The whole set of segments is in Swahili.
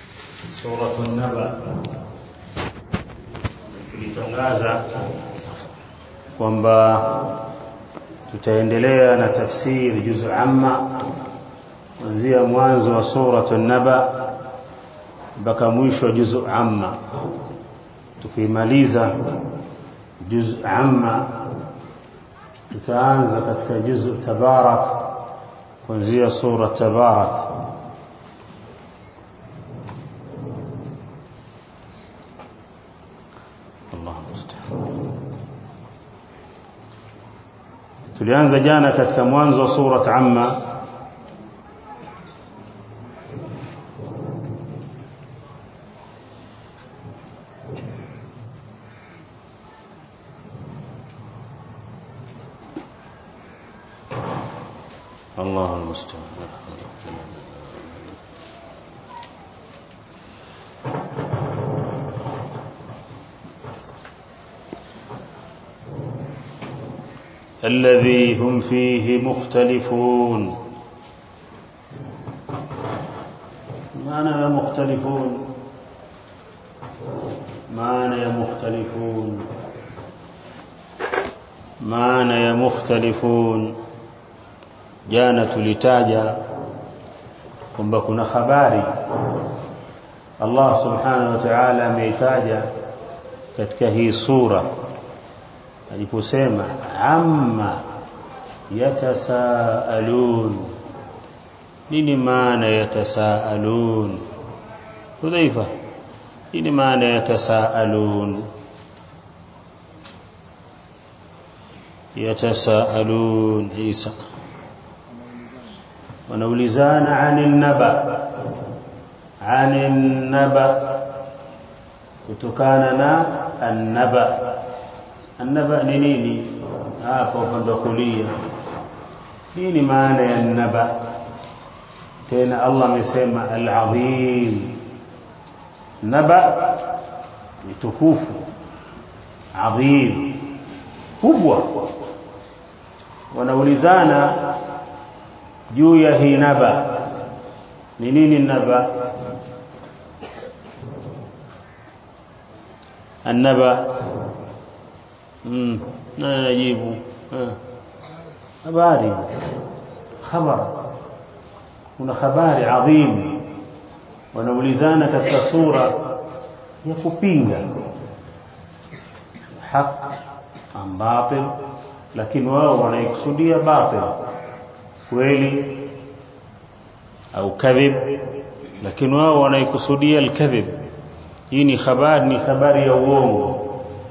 suratu Naba tulitangaza kwamba tutaendelea na tafsiri juzu amma kuanzia mwanzo wa suratu Naba mpaka mwisho wa juzu amma tukimaliza juzu amma tutaanza katika juzu tabarak kuanzia sura tabarak tulianza jana katika mwanzo wa surat amma الله المستعان الذي هم فيه مختلفون معنى مختلفون معنى مختلفون معنى مختلفون jana tulitaja kwamba kuna habari Allah subhanahu wa ta'ala ameitaja katika hii sura aliposema amma yatasaalun nini maana yatasaalun Hudhaifa nini maana yatasaalun yatasaalun Isa wanaulizana anil naba anil naba kutokana na annaba annaba ni nini hapa upande wa kulia nini maana ya naba tena Allah amesema al-azim naba ni tukufu adhim kubwa wanaulizana juu ya hii naba ni nini naba annaba mm nani najibu habari khabar kuna habari adhim wanaulizana katika sura ya kupinga haq am batil lakini wao wanaikusudia batil kweli au kadhib lakini wao wanaikusudia alkadhib hii ni habari ni habari ya uongo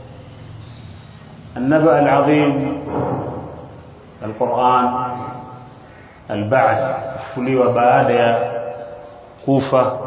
النبأ العظيم القرآن البعث kufuliwa baada ya kufa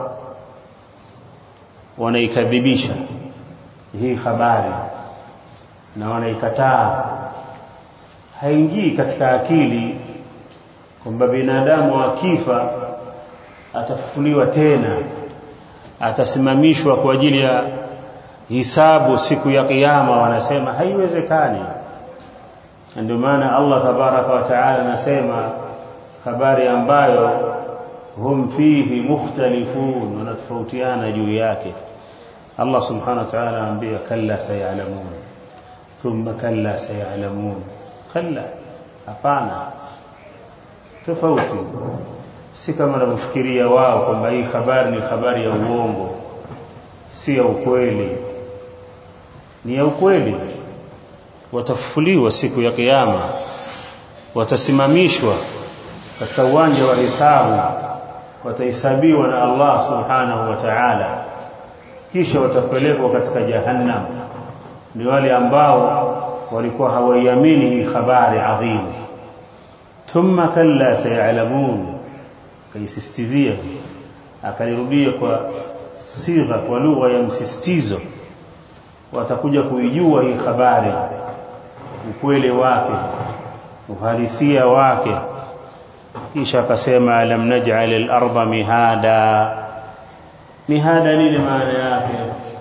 wanaikadhibisha hii habari na wanaikataa haingii katika akili kwamba binadamu akifa atafufuliwa tena atasimamishwa kwa ajili ya hisabu siku ya kiyama wanasema haiwezekani ndio maana Allah tabaraka wa taala anasema habari ambayo hum fihi mukhtalifun wanatofautiana juu yake Allah subhanahu wa ta'ala anambia kalla sayalamun thumma kalla sayalamun kalla hapana tofauti si kama wanavyofikiria wao kwamba hii habari ni habari ya uongo si ya ukweli ni ya ukweli watafufuliwa siku ya kiyama watasimamishwa katika uwanja wa hisabu watahesabiwa na Allah subhanahu wa ta'ala kisha watapelekwa katika jahannam ni wale ambao walikuwa hawaiamini hii habari adhimu thumma kalla sayalamun kaisistizia akalirudia kwa sigha kwa lugha ya msisitizo watakuja kuijua hii habari ukweli wake uhalisia wake kisha akasema alam naj'al al-ardha mihada mihada nini maana yake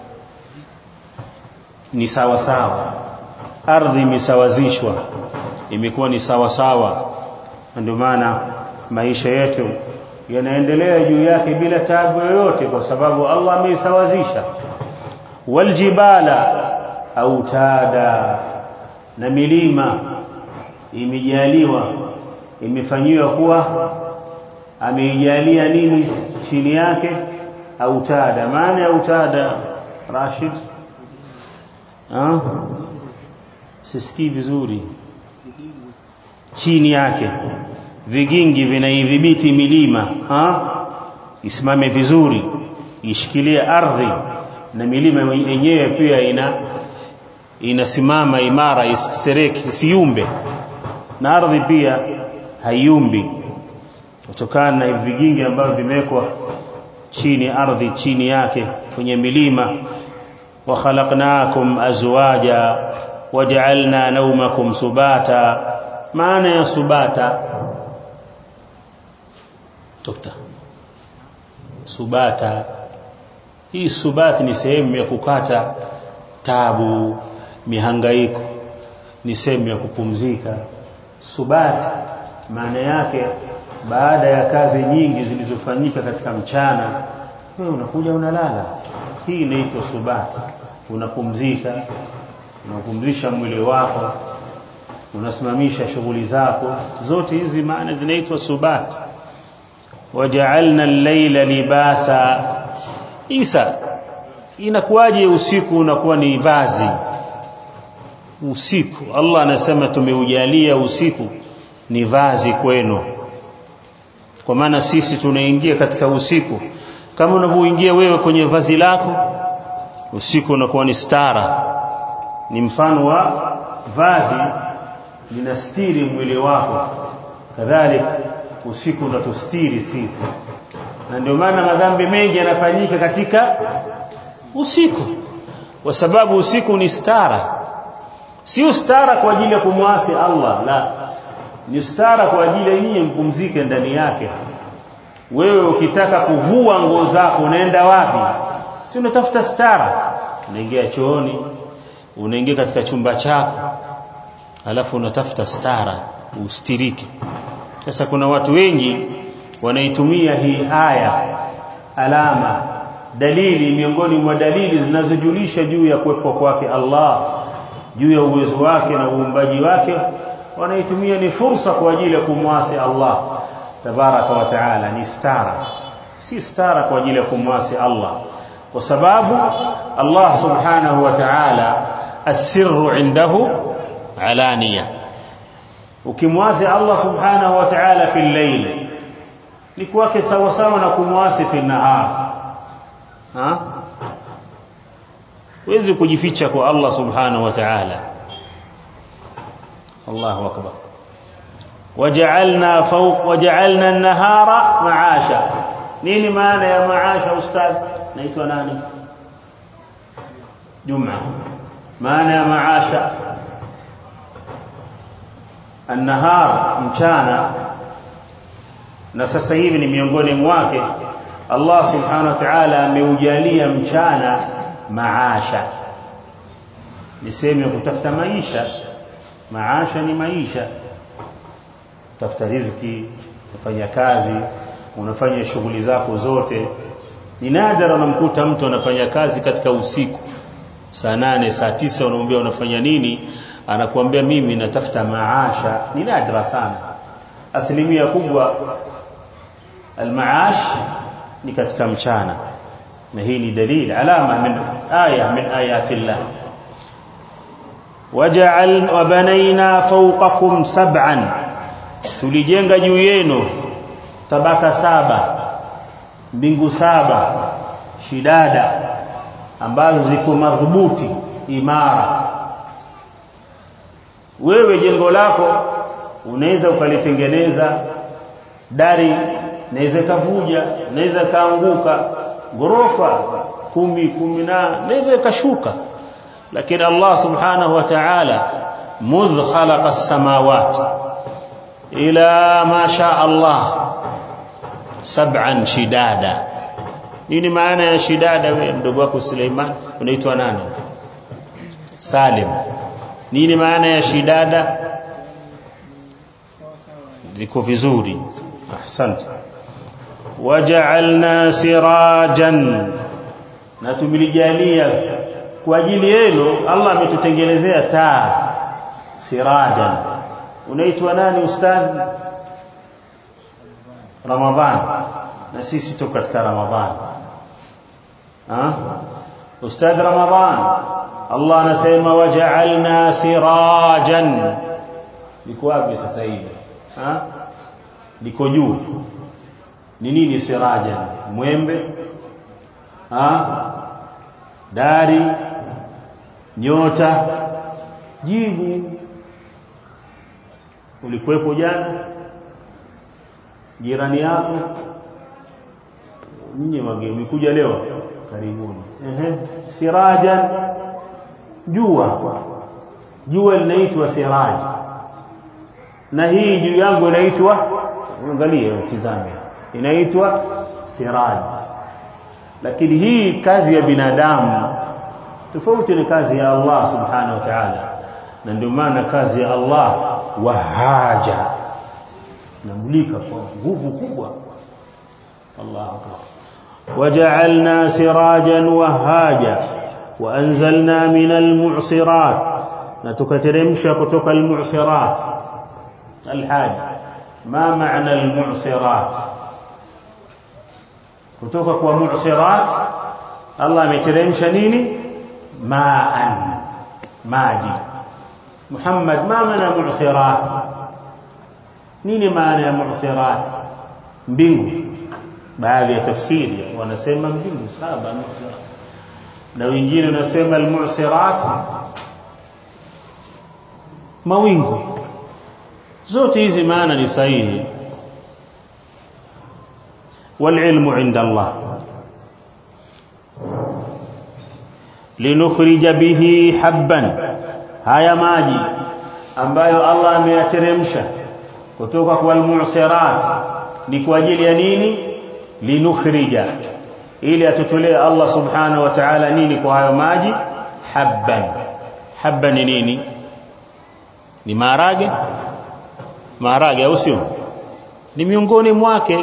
ni sawa sawa ardhi imesawazishwa imekuwa ni sawa sawa ndio maana maisha yetu yanaendelea juu yake bila taabu yoyote kwa sababu Allah ameisawazisha waljibala autada na milima imejaliwa imefanyiwa kuwa ameijalia nini chini yake autada maana ya autada Rashid ah sisikii vizuri chini yake vigingi vinaidhibiti milima ha isimame vizuri ishikilie ardhi na milima yenyewe pia ina inasimama imara isitereke isiumbe na ardhi pia haiumbi kutokana na vigingi ambavyo vimewekwa chini ardhi chini yake kwenye milima wa khalaqnakum azwaja waja'alna nawmakum subata maana ya subata dokta subata hii subati ni sehemu ya kukata tabu mihangaiko ni sehemu ya kupumzika subati maana yake baada ya kazi nyingi zilizofanyika katika mchana wewe unakuja unalala hii inaitwa subati unapumzika unapumzisha mwili wako unasimamisha shughuli zako zote hizi maana zinaitwa subati waja'alna al-layla libasa Isa inakuwaje usiku unakuwa ni vazi usiku Allah anasema tumeujalia usiku ni vazi kwenu kwa maana sisi tunaingia katika usiku kama unavyoingia wewe kwenye vazi lako usiku unakuwa ni stara ni mfano wa vazi linastiri mwili wako kadhalika usiku unatustiri sisi na ndio maana madhambi mengi yanafanyika katika usiku kwa sababu usiku ni stara sio stara kwa ajili ya kumwasi Allah la ni stara kwa ajili ya nyinyi mpumzike ndani yake wewe ukitaka kuvua nguo zako unaenda wapi si unatafuta stara unaingia chooni unaingia katika chumba chako alafu unatafuta stara ustirike sasa kuna watu wengi wanaitumia hii aya alama dalili miongoni mwa dalili zinazojulisha juu ya kuwepo kwake Allah juu ya uwezo wake na uumbaji wake wanaitumia ni fursa kwa ajili ya kumwasi Allah tabaraka wa taala ni stara si stara kwa ajili ya kumwasi Allah kwa sababu Allah subhanahu wa ta'ala asirru indahu alaniya ukimwasi Allah subhanahu wa ta'ala fi layl ni kwake sawa sawa na kumwasi fi nahar ha huwezi kujificha kwa Allah subhanahu wa ta'ala Allahu akbar waja'alna fawq waja'alna an-nahara ma'asha nini maana ya maasha ustadh naitwa nani Juma maana ya maasha an-nahar mchana na sasa hivi ni miongoni mwake Allah subhanahu wa ta'ala ameujalia mchana maasha ni sehemu ya kutafuta maisha maasha ni maisha tafuta riziki unafanya kazi unafanya shughuli zako zote ni nadra unamkuta mtu anafanya kazi katika usiku saa nane saa tisa unamwambia unafanya nini anakuambia mimi natafuta maasha ni nadra sana asilimia kubwa almaash ni katika mchana na hii ni dalili alama min aya min ayati llah waja'al wa banaina fawqakum sab'an tulijenga juu yenu tabaka saba mbingu saba shidada ambazo ziko madhubuti imara wewe jengo lako unaweza ukalitengeneza dari naweza kavuja naweza kaanguka ghorofa kumi kumi na naweza ikashuka lakini Allah subhanahu wa ta'ala mudh khalaqa as-samawati ila ma sha Allah sab'an shidada nini maana ya shidada wewe mdogo wako Suleiman unaitwa nani Salim nini maana ya shidada ziko vizuri ahsante waja'alna sirajan na tumelijalia kwa ajili yenu Allah ametutengenezea taa sirajan unaitwa nani ustadhi Ramadhan na sisi tuko katika Ramadhan ha ustadhi Ramadhan Allah anasema waja'alna sirajan liko wapi sasa hivi ha liko juu ni nini sirajan mwembe ha dari nyota jibu ulikuwepo jana jirani yako nyinyi wageni umekuja leo karibuni ehe sirajan jua jua linaitwa siraj na hii juu yangu inaitwa angalia tizame inaitwa siraj lakini hii kazi ya binadamu tofauti na kazi ya Allah subhanahu wa ta'ala na ndio maana kazi ya Allah wahaja namulika kwa nguvu kubwa Allah akbar waja'alna sirajan wahaja وأنزلنا من المعصرات نتكترمش كتك المعصرات الحاج ما معنى المعصرات كتك ومعصرات الله مترمش نيني ماء ماجي محمد ما معنى معصرات nini maana ya mu'sirat mbingu baadhi ya tafsiri wanasema mbingu saba mu'sirat na wengine wanasema almu'sirat mawingu zote hizi maana ni sahihi والعلم عند الله لنخرج به حبا haya maji ambayo Allah ameyateremsha kutoka kwa almu'sirat ni kwa ajili ya nini linukhrija ili atutolee Allah subhanahu wa ta'ala nini kwa hayo maji habban habban ni nini ni maharage maharage au sio ni miongoni mwake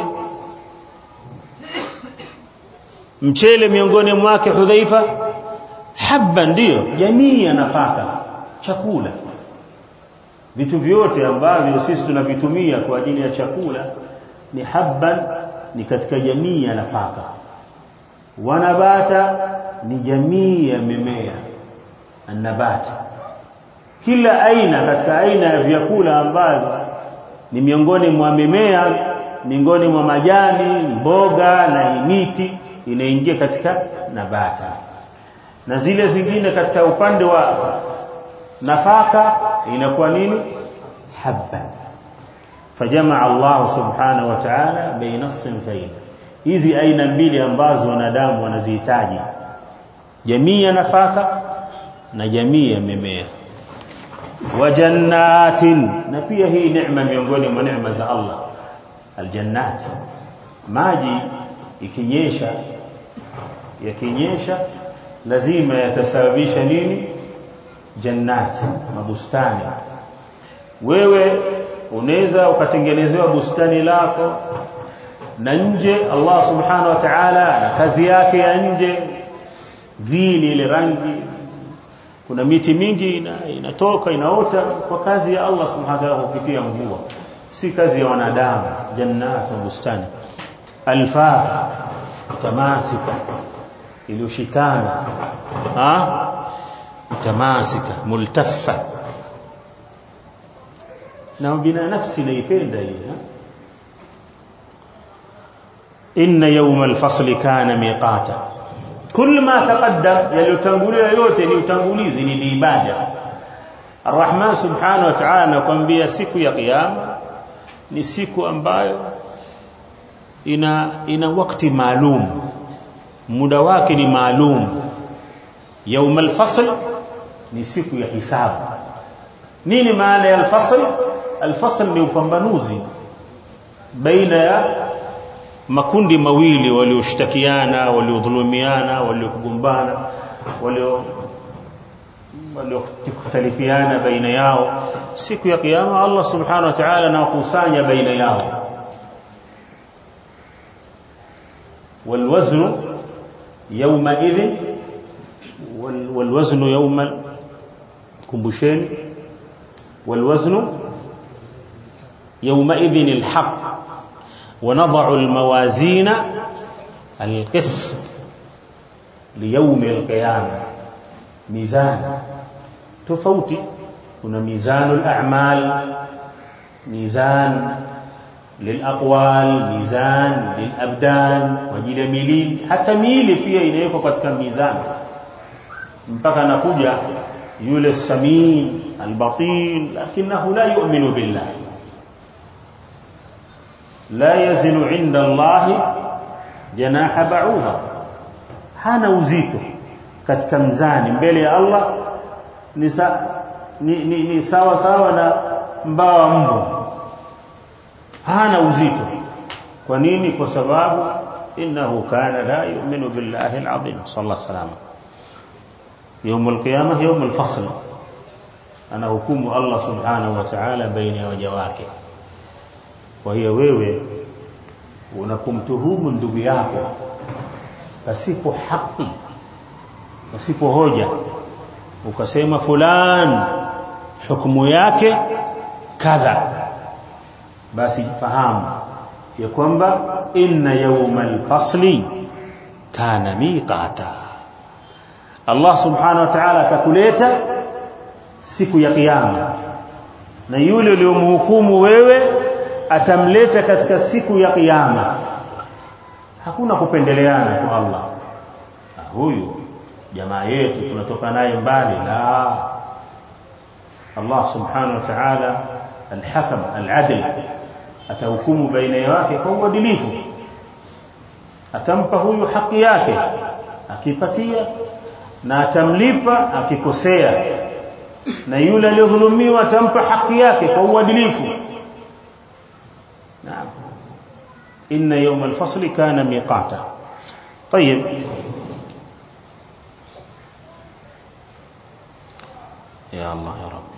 mchele miongoni mwake hudhaifa habban ndio jamii ya nafaka chakula vitu vyote ambavyo sisi tunavitumia kwa ajili ya chakula ni habban ni katika jamii ya nafaka wanabata ni jamii ya mimea anabati kila aina katika aina ya vyakula ambazo ni miongoni mwa mimea miongoni mwa majani mboga na miti inaingia katika nabata na zile zingine katika upande wa nafaka inakuwa nini habba fajamaa Allah subhanahu wa ta'ala baina sinfain hizi aina mbili ambazo wanadamu wanazihitaji jamii ya nafaka na jamii ya mimea wa jannatin na pia hii neema miongoni mwa neema za Allah aljannat maji ikinyesha yakinyesha lazima yatasababisha nini jannati mabustani wewe unaweza ukatengenezewa bustani lako na nje Allah subhanahu wa ta'ala na kazi yake ya nje vini ile rangi kuna miti mingi ina, inatoka inaota kwa kazi ya Allah subhanahu wa ta'ala kupitia mvua si kazi ya wanadamu jannat na bustani alfa tamasika iliyoshikana ha tamasika multaffa na bina nafsi naipenda hii inna yawma alfasli kana miqata kul ma taqaddam yaliyotangulia yote ni utangulizi ni ibada Ar-Rahman subhanahu wa ta'ala anakuambia siku ya kiyama ni siku ambayo ina ina wakati maalum muda wake ni maalum يوم الفصل ni siku ya hisabu nini maana ya alfasl alfasl ni upambanuzi baina ya makundi mawili walioshtakiana waliodhulumiana waliokugombana walio waliokhtalifiana baina yao siku ya kiyama Allah subhanahu wa ta'ala anawakusanya baina yao والوزن يومئذ والوزن يوم كمبشين والوزن يومئذ الحق ونضع الموازين القسط ليوم القيامة ميزان تفوتي هنا ميزان الأعمال ميزان للأقوال ميزان للأبدان وجيل ميلين حتى ميلي pia inawekwa katika mizani mpaka anakuja yule samin albatin lakinahu la yu'minu billah la yazinu inda Allah janaha ba'udha hana uzito katika mzani mbele ya Allah ni, sa, ni, ni, ni sawa sawa na mbawa mbu hana uzito kwa nini kwa sababu innahu kana la yu'minu billahi al-azim sallallahu salama يوم القيامه يوم الفصل ana hukumu Allah subhanahu wa ta'ala baina ya waja wake kwa hiyo wewe unapomtuhumu ndugu yako pasipo haki pasipo hoja ukasema fulan hukumu yake kadha basi fahamu ya kwamba inna yawmal fasli kana miqata Allah subhanahu wa ta'ala atakuleta siku ya kiyama na yule uliyomhukumu wewe atamleta katika siku ya kiyama hakuna kupendeleana kwa Allah na huyu jamaa yetu tunatoka naye mbali la Allah subhanahu wa ta'ala alhakam aladl atahukumu baina yake kwa uadilifu atampa huyu haki yake akipatia na atamlipa akikosea na yule aliyodhulumiwa atampa haki yake kwa uadilifu naam inna yawm al-fasl kana miqata طيب يا الله يا رب